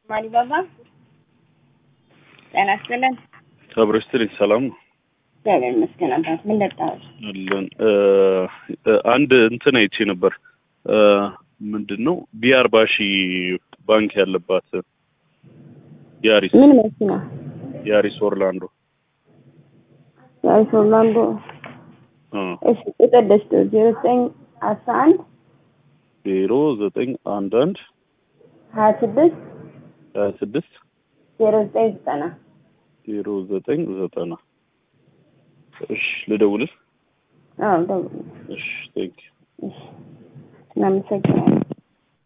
ማሊባባ ጤና ይስጥልን። አብሮ ስትልኝ ሰላም ነው እግዚአብሔር ይመስገን። አባት ምን ለጣዎች? አለን። አንድ እንትን አይቼ ነበር። ምንድን ነው ቢ አርባ ሺህ ባንክ ያለባት ያሪስ ምን መኪና? ያሪስ ኦርላንዶ ያሪስ ኦርላንዶ። አ እሺ ቁጥር ደስቶ ዜሮ ዘጠኝ አስራ አንድ ዜሮ ዘጠኝ አንድ አንድ ሀያ ስድስት ሀያ ስድስት ዜሮ ዘጠኝ ዘጠና ዜሮ ዘጠኝ ዘጠና እሺ ልደውልህ አዎ ደውል። እሺ ቴንክ እሺ እናመሰግናለን።